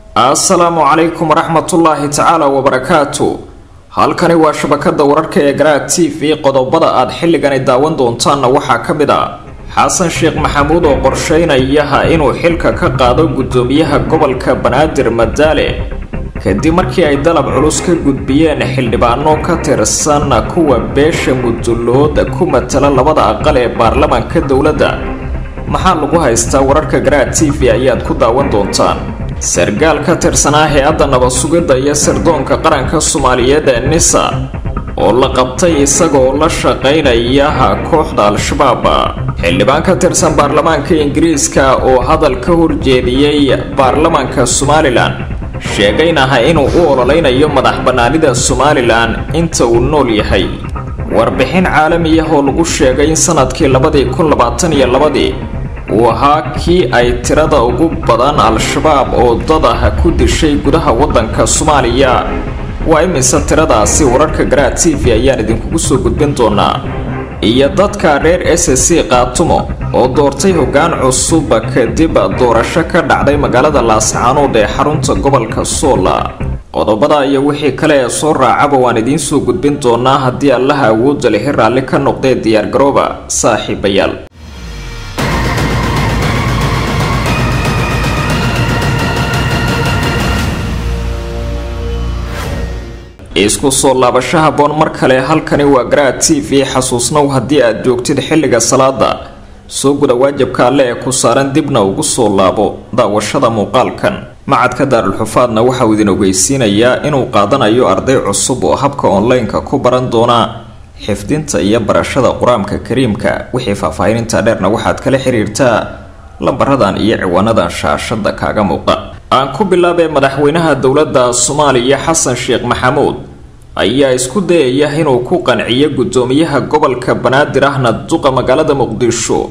assalaamu calaykum waraxmatullaahi tacaala wabarakaatu halkani waa shabakada wararka ee garaad t v qodobada aad xilligani daawan doontaanna waxaa ka mid ah xasan sheekh maxamuud oo qorsheynayaha inuu xilka ka qaado guddoomiyaha gobolka banaadir madaale kadib markii ay dalab culus ka gudbiyeen xildhibaano ka tirsan kuwa beesha mudulooda ku matala labada aqal ee baarlamaanka dowladda maxaa lagu haystaa wararka garaad t v ayaad ku daawan doontaan sargaal ka tirsanaa hay-adda nabad-sugidda iyo sirdoonka qaranka soomaaliyeed ee nisa oo la qabtay isagoo la shaqaynayaha kooxda al-shabaab xildhibaan ka tirsan baarlamaanka ingiriiska oo hadal ka horjeediyey baarlamaanka somalilan sheegaynaha inuu u ololeynayo madax bannaanida somalilan inta uu nool yahay warbixin caalamiyah oo lagu sheegay in sanadkii labadii kun labaatan iyo labadii uu ahaa kii ay tirada ugu badan al-shabaab oo dad ah ku dishay gudaha waddanka soomaaliya waa imise tiradaasi wararka garaad t v ayaan idinkugu soo gudbin doonaa iyo dadka reer s c qaatumo oo doortay hoggaan cusub kadib doorasho ka dhacday magaalada laascaanood ee xarunta gobolka soola qodobada iyo wixii kale ee soo raacaba waan idiin soo gudbin doonaa haddii allaha awoodda lihi raalli ka noqdee diyaargarooba saaxiibayaal isku soo laabasho haboon mar kale halkani waa garaad t v xasuusnow haddii aad joogtid xilliga salaada soo guda waajibka alle ee ku saaran dibna ugu soo laabo daawashada muuqaalkan macadka daarulxufaadna waxauu idin ogeysiinayaa inuu qaadanayo arday cusub oo habka online-ka ku baran doona xifdinta iyo barashada qur-aanka kariimka wixii faahfaahininta dheerna waxaad kala xiriirtaa lambaradan iyo ciwaanadan shaashada kaaga muuqa aan ku bilaabee madaxweynaha dowladda soomaaliya xasan sheekh maxamuud ayaa isku dayaya inuu ku qanciyo guddoomiyaha gobolka banaadir ahna duqa magaalada muqdisho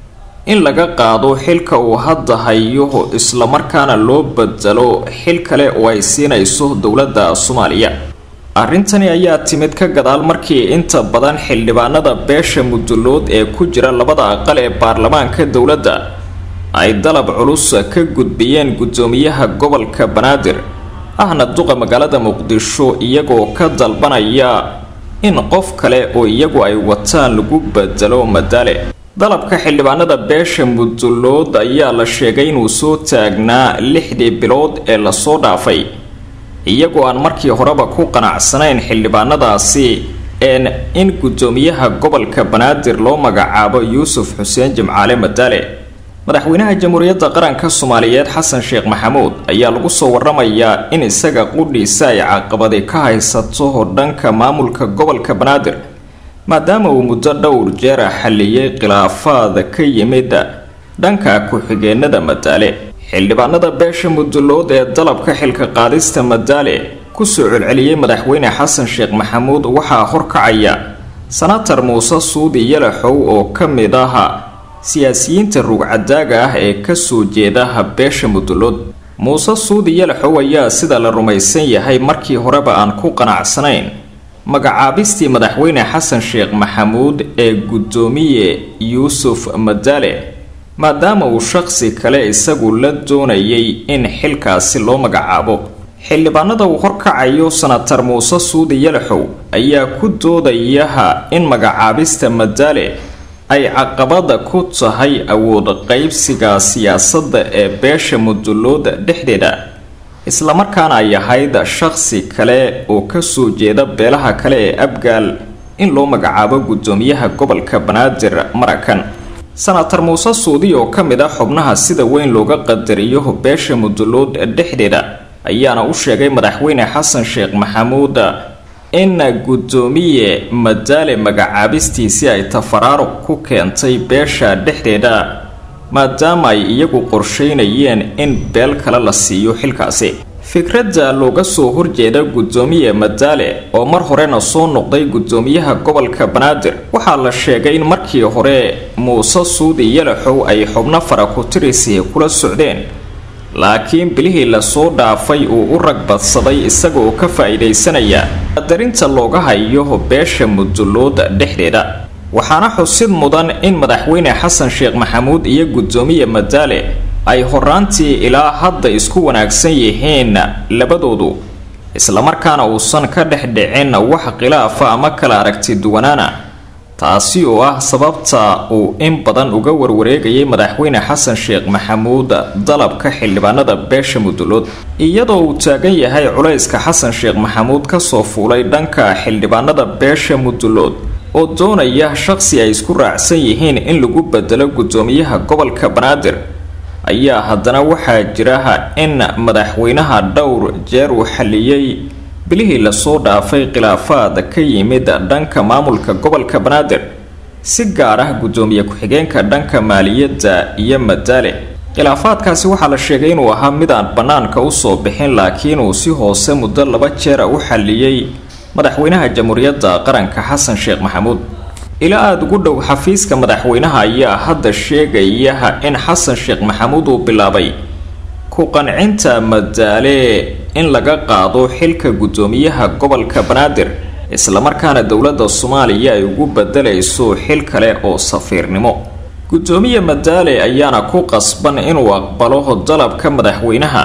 in laga qaado xilka uu hadda hayo islamarkaana loo bedelo xil kale oo ay siinayso dowladda soomaaliya arrintani ayaa timid ka gadaal markii inta badan xildhibaanada beesha mudulood ee ku jira labada aqal ee baarlamaanka dowladda ay dalab culus ka gudbiyeen guddoomiyaha gobolka banaadir ahna duqa magaalada muqdisho iyagoo ka dalbanaya in qof kale oo iyagu ay wataan lagu bedelo madaale dalabka xildhibaanada beesha mudulood ayaa la sheegay inuu soo taagnaa lixdii bilood ee lasoo dhaafay iyagoo aan markii horeba ku qanacsanayn xildhibaanadaasi een in guddoomiyaha gobolka banaadir loo magacaabo yuusuf xuseen jimcaale madaale madaxweynaha jamhuuriyadda qaranka soomaaliyeed xasan sheekh maxamuud ayaa lagu soo waramayaa in isaga qudhiisa ay caqabadi ka haysato dhanka maamulka gobolka banaadir maadaama uu muddo dhowr jeera xalliyey khilaafaad ka yimid dhanka ku-xigeenada madaale xildhibaanada beesha mudulood ee dalabka xilka qaadista madaale kusoo celceliyey madaxweyne xasan sheekh maxamuud waxaa horkacaya sanatar muuse suudi yalaxow oo ka mid ah siyaasiyiinta ruugcadaaga ah ee kasoo jeeda beesha mudulood muuse suudi yalaxow ayaa sida la rumaysan yahay markii horeba aan ku qanacsanayn magacaabistii madaxweyne xasan sheekh maxamuud ee guddoomiye yuusuf madaale maadaama uu shaqsi kale isagu la doonayay in xilkaasi loo magacaabo xildhibaanada uu horkacayo sanatar muuse suudi yalaxow ayaa ku doodayaha in magacaabista madaale ay caqabada ku tahay awood qaybsiga siyaasadda ee beesha mudulooda dhexdeeda islamarkaana ay ahayd shaqsi kale oo kasoo jeeda beelaha kale ee abgaal in loo magacaabo guddoomiyaha gobolka banaadir marakan sanatar muuse suudi oo ka mid ah xubnaha sida weyn looga qadariyo beesha mudulood dhexdeeda ayaana u sheegay madaxweyne xasan sheekh maxamuud in guddoomiye madaale magacaabistiisii ay tafaraaruq ku keentay beesha dhexdeeda maadaama ay iyagu qorsheynayeen in beel kale la siiyo xilkaasi fikradda looga soo horjeeda guddoomiye madaale oo mar horena soo noqday guddoomiyaha gobolka banaadir waxaa la sheegay in markii hore muuse suudi yalaxow ay xubno faraku-tirisi kula socdeen laakiin bilihii lasoo dhaafay uu u ragbadsaday isaga oo ka faa-iidaysanaya qadarinta looga hayo beesha mudulooda dhexdeeda waxaana xusid mudan in madaxweyne xasan sheekh maxamuud iyo guddoomiye madaale ay horaantii ilaa hadda isku wanaagsan yihiin labadoodu islamarkaana uusan ka dhex dhicin wax khilaafa ama kala aragti duwanaana taasi oo ah sababta uu in badan uga warwareegayay madaxweyne xasan sheekh maxamuud dalabka xildhibaanada beesha mudulood iyadoo uu taagan yahay culayska xasan sheekh maxamuud kasoo fuulay dhanka xildhibaanada beesha mudulood oo doonaya shaqsi ay isku raacsan yihiin in lagu bedelo guddoomiyaha gobolka banaadir ayaa haddana waxaa jira in madaxweynaha dhowr jeer uu xaliyey bilihii lasoo dhaafay khilaafaad ka yimid dhanka maamulka gobolka banaadir si gaar ah guddoomiye ku-xigeenka dhanka maaliyadda iyo madaale khilaafaadkaasi waxaa la sheegay inuu ahaa mid aan bannaanka usoo bixin laakiin uu si hoose muddo laba jeera u xaliyey madaxweynaha jamhuuriyadda qaranka xasan sheekh maxamuud ilaa aada ugu dhow xafiiska madaxweynaha ayaa hadda sheegaya in xasan sheekh maxamuud uu bilaabay ku qancinta madaale in laga qaado xilka guddoomiyaha gobolka banaadir islamarkaana dowladda soomaaliya ay ugu bedelayso xil kale oo safiirnimo guddoomiye madaale ayaana ku qasban inuu aqbalo dalabka madaxweynaha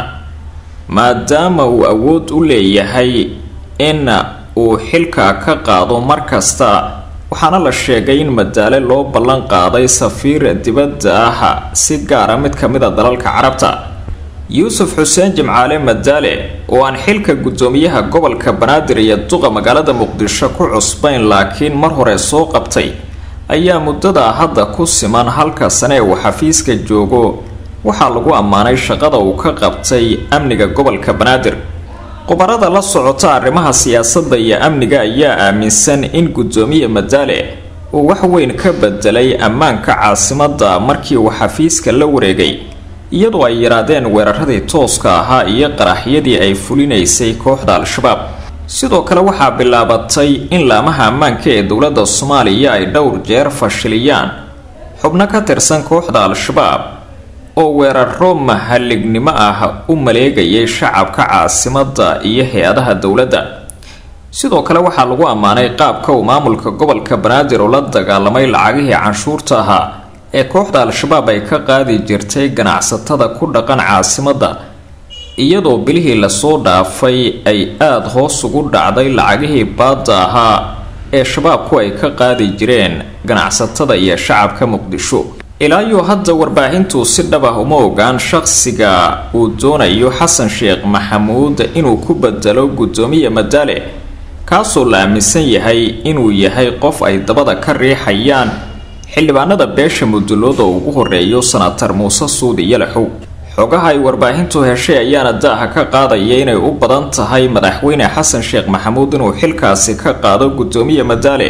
maadaama uu awood u leeyahay in uu xilka ka qaado mar kasta waxaana la sheegay in madaale loo ballan qaaday safiir dibadda ah si gaara mid ka mid a dalalka carabta yuusuf xuseen jimcaale madaale oo aan xilka guddoomiyaha gobolka banaadir iyo duqa magaalada muqdisho ku cusbayn laakiin mar hore soo qabtay ayaa muddada hadda ku siman halka sane uu xafiiska joogo waxaa lagu ammaanay shaqada uu ka qabtay amniga gobolka banaadir khubarada la socota arrimaha siyaasadda iyo amniga ayaa aaminsan in guddoomiye madaale uu wax weyn ka bedelay ammaanka caasimadda markii uu xafiiska la wareegay iyadoo ay yaraadeen weeraradii tooska ahaa iyo qaraxyadii ay fulinaysay kooxda al-shabaab sidoo kale waxaa bilaabatay in laamaha ammaanka ee dowladda soomaaliya ay dhowr jeer fashiliyaan xubno ka tirsan kooxda al-shabaab oo weeraro mahalignimo ah u maleegayay shacabka caasimadda iyo hay-adaha dowladda sidoo kale waxaa lagu ammaanay qaabka uu maamulka gobolka banaadir oo la dagaalamay lacagihii canshuurta ahaa ee kooxda al-shabaab ay ka qaadi jirtay ganacsatada ku dhaqan caasimadda iyadoo bilihii lasoo dhaafay ay aada hoos ugu dhacday lacagihii baadda ahaa ee shabaabku ay ka qaadi jireen ganacsatada iyo shacabka muqdisho ilaayo hadda warbaahintu si dhab ah uma ogaan shaqsiga uu doonayo xasan sheekh maxamuud inuu ku bedelo guddoomiye madaale kaasoo la aaminsan yahay inuu yahay qof ay dabada ka riixayaan xildhibaanada beesha mudulood oo ugu horeeyo sanatar muuse suudi yalaxow xogaha ay warbaahintu heshay ayaana daaha ka qaadaya inay u badan tahay madaxweyne xasan sheekh maxamuud inuu xilkaasi ka qaado guddoomiye madaale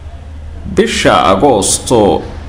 bisha agoosto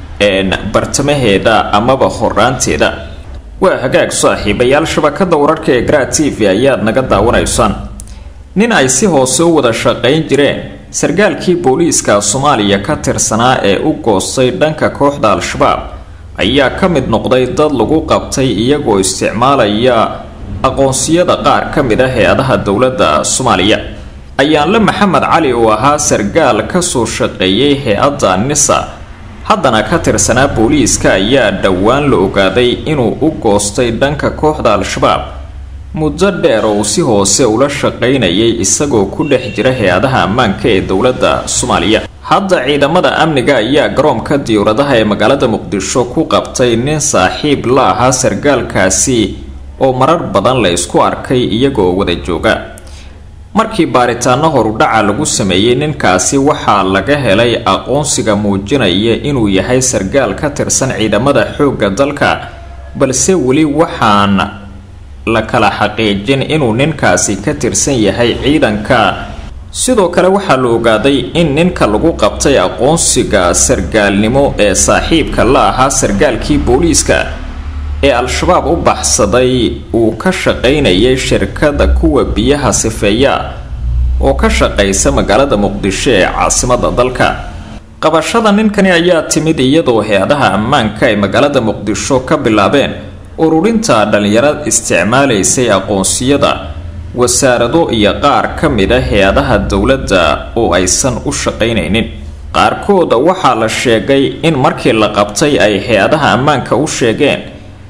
bartamaheeda amaba horaanteeda waa hagaag saaxiibayaal shabakada wararka ee gra t v ayaad naga daawanaysaan nin ay si hoose u wada shaqayn jireen sarkaalkii booliiska soomaaliya ka tirsanaa ee u goostay dhanka kooxda al-shabaab ayaa ka mid noqday dad lagu qabtay iyagoo isticmaalaya aqoonsiyada qaar ka mid ah hay-adaha dowladda soomaaliya ayaanle maxamed cali oo ahaa sarkaal kasoo shaqeeyay hay-adda nisa haddana ka tirsanaa booliiska ayaa dhowaan la ogaaday inuu u goostay dhanka kooxda al-shabaab muddo dheer oo si hoose ula shaqaynayay isagoo ku dhex jira hay-adaha ammaanka ee dowladda soomaaliya hadda ciidamada amniga ayaa garoonka diyuuradaha ee magaalada muqdisho ku qabtay nin saaxiib la ahaa sarkaalkaasi oo marar badan la isku arkay iyagoo wada jooga markii baaritaano horudhaca lagu sameeyey ninkaasi waxaa laga helay aqoonsiga muujinaya inuu yahay sarkaal ka tirsan ciidamada xoogga dalka balse weli waxaan la kala xaqiijin inuu ninkaasi ka tirsan yahay ciidanka sidoo kale waxaa la ogaaday in ninka lagu qabtay aqoonsiga sarkaalnimo ee saaxiibka la ahaa sarkaalkii booliiska ee al-shabaab u baxsaday uu ka shaqaynayay shirkada kuwa biyaha sifeeya oo ka shaqaysa magaalada muqdisho ee caasimada dalka qabashada ninkani ayaa timid iyadoo hay-adaha ammaanka ay magaalada muqdisho ka bilaabeen ururinta dhalinyaro isticmaalaysay aqoonsiyada wasaarado iyo qaar ka mid a hay-adaha dowladda oo aysan u shaqaynaynin qaarkooda waxaa la sheegay in markii la qabtay ay hay-adaha ammaanka u sheegeen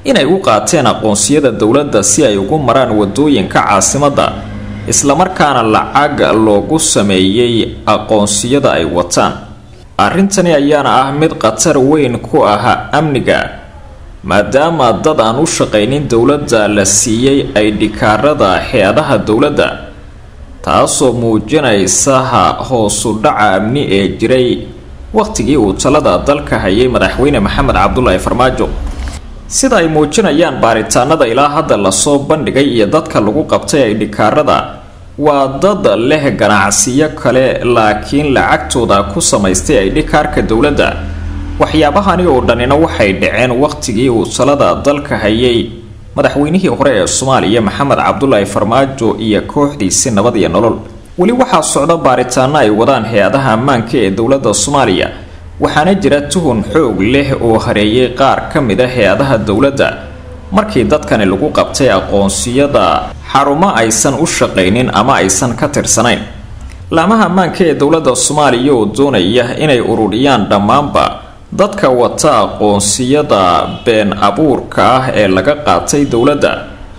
inay u qaateen aqoonsiyada dowladda si ay ugu maraan wadooyinka caasimadda islamarkaana lacag loogu sameeyey aqoonsiyada ay wataan arrintani ayaana ah mid khatar weyn ku ah amniga maadaama dad aan u shaqaynin dowladda la siiyey ay dhikaarada hay-adaha dowladda taasoo muujinaysa hoosu dhaca amni ee jiray wakhtigii uu talada dalka hayay madaxweyne maxamed cabdulaahi farmaajo sida ay muujinayaan baaritaanada ilaa hadda lasoo bandhigay iyo dadka lagu qabtay ay dhikaarada waa dad leh ganacsiyo kale laakiin lacagtooda ku samaystay ay dhikaarka dowladda waxyaabahani oo dhanina waxay dhaceen wakhtigii uu talada dalka hayay madaxweynihii hore ee soomaaliya maxamed cabdulaahi farmaajo iyo kooxdiisi nabad iyo nolol weli waxaa socda baaritaano ay wadaan hay-adaha ammaanka ee dowladda soomaaliya waxaana jira tuhun xoog leh oo hareeyay qaar ka mid a hay-adaha dowladda markii dadkani lagu qabtay aqoonsiyada xarumo aysan u shaqaynin ama aysan ka tirsanayn laamaha ammaanka ee dowladda soomaaliya oo doonaya inay ururiyaan dhammaanba dadka wata aqoonsiyada been abuurka ah ee laga qaatay dowladda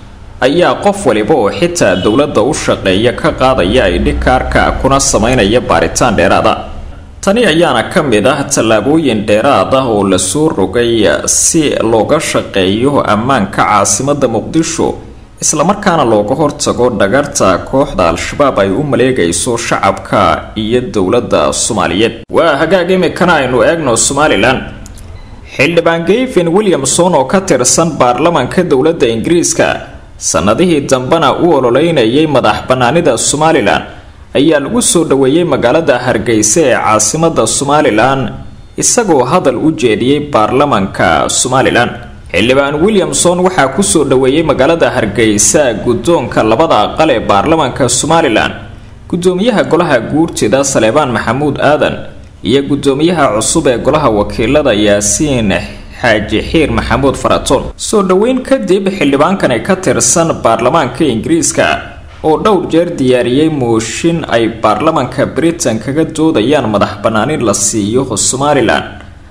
ayaa qof waliba oo xitaa dowladda u shaqeeya ka qaadaya ay dhikaarka kuna sameynaya baaritaan dheeraada tani ayaana ka mid ah tallaabooyin dheeraad ah oo lasoo rogay si looga shaqeeyo ammaanka caasimadda muqdisho islamarkaana looga hortago dhagarta kooxda al-shabaab ay u maleegayso shacabka iyo dowladda soomaaliyeed waa hagaag imikana aynu eegno somalilan xildhibaan gayvin williamson oo ka tirsan baarlamanka dowladda ingiriiska sannadihii dambena u ololeynayay madax bannaanida somalilan ayaa lagu soo dhoweeyey magaalada hargeysa ee caasimadda somalilan isagoo hadal u jeediyey baarlamanka somalilan xildhibaan williamson waxaa kusoo dhoweeyey magaalada hargeysa guddoonka labada aqal ee baarlamanka somalilan guddoomiyaha golaha guurtida saleebaan maxamuud aadan iyo guddoomiyaha cusub ee golaha wakiilada yaasiin xaaji xiir maxamuud faratoon soo dhoweyn kadib xildhibaankani ka tirsan baarlamaanka ingiriiska oo dhowr jeer diyaariyey mooshin ay baarlamanka britain kaga doodayaan madax bannaanin la siiyo somalilan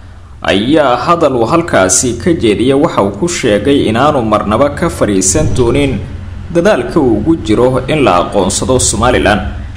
ayaa hadal uu halkaasi ka jeediya waxa uu ku sheegay inaanu marnaba ka fadhiisan doonin dadaalka uu ugu jiro in la aqoonsado somalilan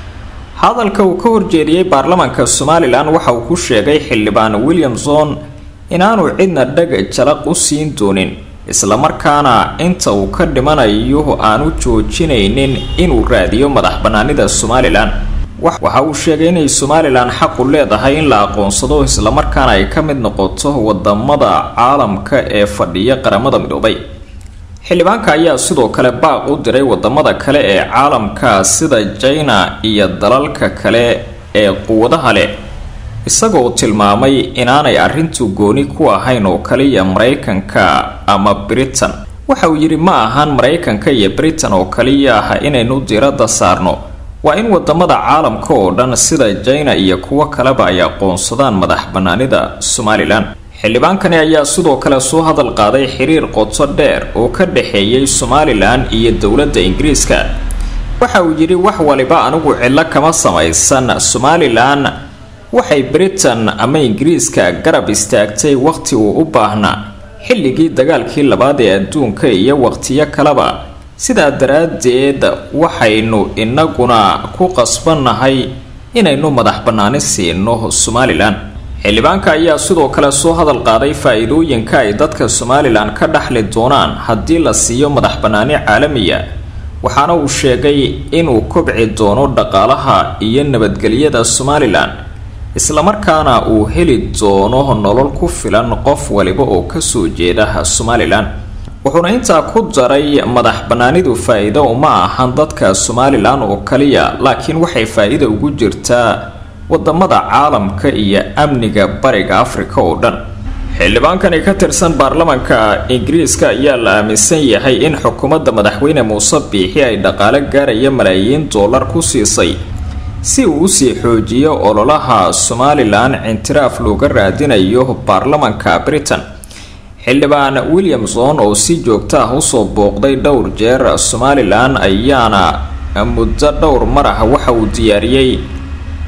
hadalka uu ka horjeediyey baarlamanka somalilan waxa uu ku sheegay xildhibaan williamson inaanu cidna dhag jalaq u siin doonin islamarkaana inta uu ka dhimanayo aanu joojinaynin inuu raadiyo madax bannaanida somalilan waxa uu sheegay inay somalilan xaqu leedahay in la aqoonsado islamarkaana ay ka mid noqoto wadamada caalamka ee fadhiya qaramada midoobay xildhibaanka ayaa sidoo kale baaq u diray wadamada kale ee caalamka sida jina iyo dalalka kale ee quwadaha leh isagoo tilmaamay inaanay arrintu gooni ku ahayn oo kaliya maraykanka ama britain waxa uu yidhi ma ahaan maraykanka iyo britain oo kaliya ah inaynu diradda saarno waa in wadamada caalamka oo dhan sida jina iyo kuwo kaleba ay aqoonsadaan madax bannaanida somalilan xildhibaankani ayaa sidoo kale soo hadal qaaday xiriir qoto dheer oo ka dhexeeyay somalilan iyo dowladda ingiriiska waxa uu yidhi wax waliba anigu cidlo kama samaysan somalilan waxay britain ama ingiriiska garab istaagtay wakhti uu u baahnaa xilligii dagaalkii labaad ee adduunka iyo wakhtiyo kaleba sidaa daraaddeed waxaynu inaguna ku qasbannahay inaynu madax bannaani siino somalilan xildhibaanka ayaa sidoo kale soo hadal qaaday faa-iidooyinka ay dadka somalilan ka dhaxli doonaan haddii la siiyo madax bannaani caalamiya waxaana uu sheegay inuu kobci doono dhaqaalaha iyo nabadgelyada somalilan islamarkaana uu heli doono nolol ku filan qof waliba oo kasoo jeeda somalilan wuxuuna intaa ku daray madax bannaanidu faa-iido uma ahan dadka somalilan oo kaliya laakiin waxay faa-iida ugu jirtaa wadamada caalamka iyo amniga bariga afrika oo dhan xildhibaankani ka tirsan baarlamanka ingiriiska ayaa la aaminsan yahay in xukuumadda madaxweyne muuse biixi ay dhaqaale gaaraya malaayiin dollar ku siisay si uu usii xoojiyo ololaha somalilan cintiraaf looga raadinayo baarlamanka britain xildhibaan williamson oo si joogta ah usoo booqday dhowr jeer somalilan ayaana muddo dhowr mar ah waxa uu diyaariyey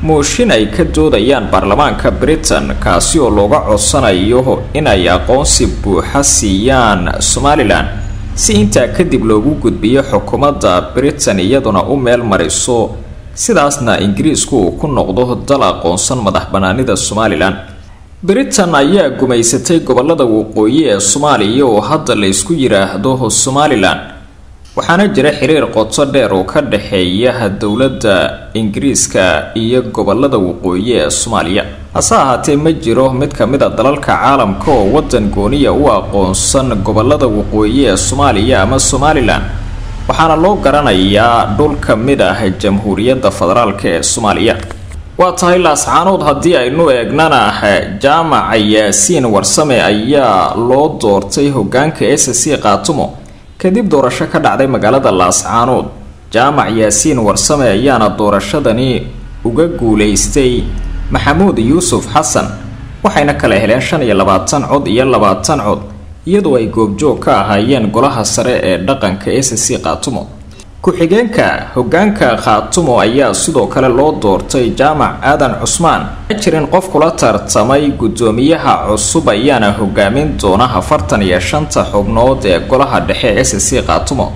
mooshin ay ka doodayaan baarlamaanka britain kaasi oo looga codsanayo inay aqoonsi buuxa siiyaan somalilan si intaa kadib loogu gudbiyo xukuumadda britain iyaduna u meel mariso sidaasna ingiriisku uu ku noqdo dal aqoonsan madax banaanida somalilan britain ayaa gumaysatay gobolada waqooyi ee soomaaliya oo hadda la ysku yiraahdo somalilan waxaana jira xiriir qoto dheer oo ka dhexeeya dowladda ingiriiska iyo gobolada waqooyi ee soomaaliya hase ahaatee ma jiro mid ka mid a dalalka caalamka oo wadan gooniya u aqoonsan gobolada waqooyi ee soomaaliya ama somalilan waxaana loo garanayaa dhul ka mid ah jamhuuriyadda federaalk ee soomaaliya waa tahay laascaanood haddii aynu eegnana jaamaca yaasiin warsame ayaa loo doortay hogaanka s c qaatumo kadib doorasho ka dhacday magaalada laascaanood jaamac yaasiin warsame ayaana doorashadani uga guuleystay maxamuud yuusuf xasan waxayna kala heleen shan iyo labaatan cod iyo labaatan cod iyadoo ay goobjoog ka ahaayeen golaha sare ee dhaqanka s c qaatumo ku-xigeenka hogaanka khaatumo ayaa sidoo kale loo doortay jaamac aadan cusmaan ma jirin qof kula tartamay guddoomiyaha cusub ayaana hogaamin doona afartan iyo shanta xubnood ee golaha dhexe s c khaatumo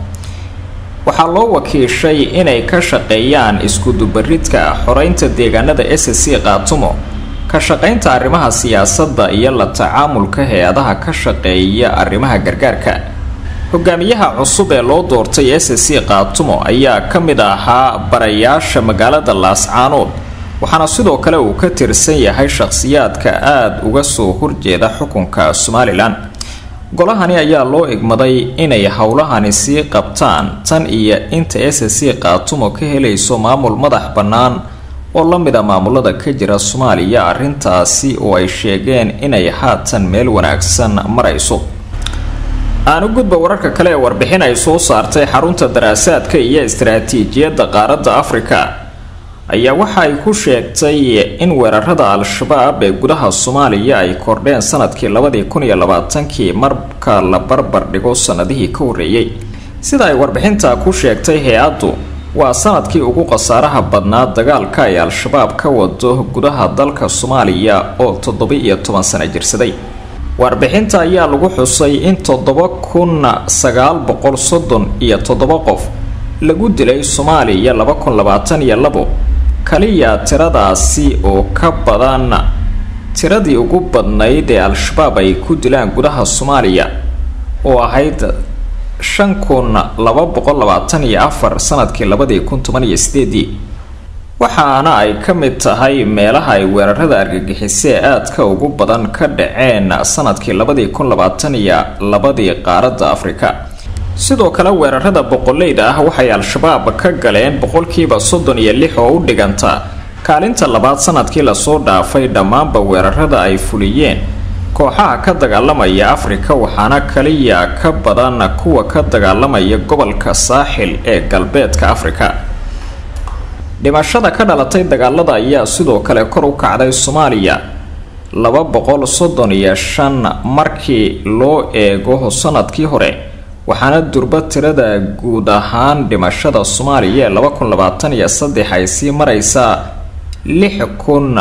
waxaa loo wakiishay inay ka shaqeeyaan iskudubaridka xoreynta deegaanada s c khaatumo ka shaqeynta arrimaha siyaasadda iyo la tacaamulka hay-adaha ka shaqeeya arrimaha gargaarka hogaamiyaha cusub ee loo doortay s c khaatumo ayaa ka mid ahaa barayaasha magaalada laascaanood waxaana sidoo kale uu ka tirsan yahay shaqhsiyaadka aada uga soo horjeeda xukunka somalilan golahani ayaa loo igmaday inay howlahani sii qabtaan tan iyo inta s c khaatumo ka helayso maamul madax bannaan oo la mid a maamulada ka jira soomaaliya arrintaasi oo ay sheegeen inay haatan meel wanaagsan marayso aan u gudba wararka kale ee warbixin ay soo saartay xarunta daraasaadka iyo istaraatiijiyadda qaaradda afrika ayaa waxa ay ku sheegtay in weerarada al-shabaab ee gudaha soomaaliya ay kordheen sanadkii labadii kun iyo labaatankii marka la barbar dhigo sanadihii ka horreeyey sida ay warbixinta ku sheegtay hay-addu waa sanadkii ugu khasaaraha badnaa dagaalka ay al-shabaab ka wado gudaha dalka soomaaliya oo toddoba-iyo toban sano jirsaday warbixinta ayaa lagu xusay in toddoba kun sagaal boqol soddon iyo toddoba qof lagu dilay soomaaliya laba kun labaatan iyo labo kaliya tiradaasi oo ka badan tiradii ugu badnayd ee al-shabaab ay ku dilaan gudaha soomaaliya oo ahayd shan kun laba boqol labaatan iyo afar sanadkii labadii kun toban iyo sideedii waxaana ay ka mid tahay meelaha ay weerarada argagixisee aadka ugu badan ka dhaceen sanadkii labadii kun labaatan iyo labadii qaaradda afrika sidoo kale weerarada boqoleyda ah waxay al-shabaab ka galeen boqolkiiba soddon iyo lix oo u dhiganta kaalinta labaad sanadkii lasoo dhaafay dhammaanba weerarada ay fuliyeen kooxaha ka dagaalamaya afrika waxaana kaliya ka badan kuwa ka dagaalamaya gobolka saaxil ee galbeedka afrika dhimashada ka dhalatay dagaalada ayaa sidoo kale kor u kacday soomaaliya laba boqol soddon iyo shan markii loo eego sanadkii hore waxaana durba tirada guud ahaan dhimashada soomaaliya ee laba kun labaatan iyo saddex ay sii mareysaa lix kun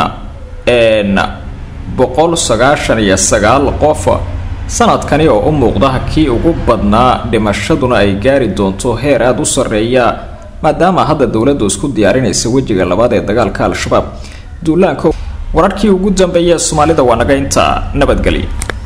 boqol sagaashan iyo sagaal qof sanadkani oo u muuqda kii ugu badnaa dhimashaduna ay gaari doonto heer aada u sarreeya maadaama hadda dowladdu isku diyaarinaysa wejiga labaad ee dagaalka al-shabaab duulaanka wararkii ugu dambeeya soomaalida waa naga intaa nabadgelya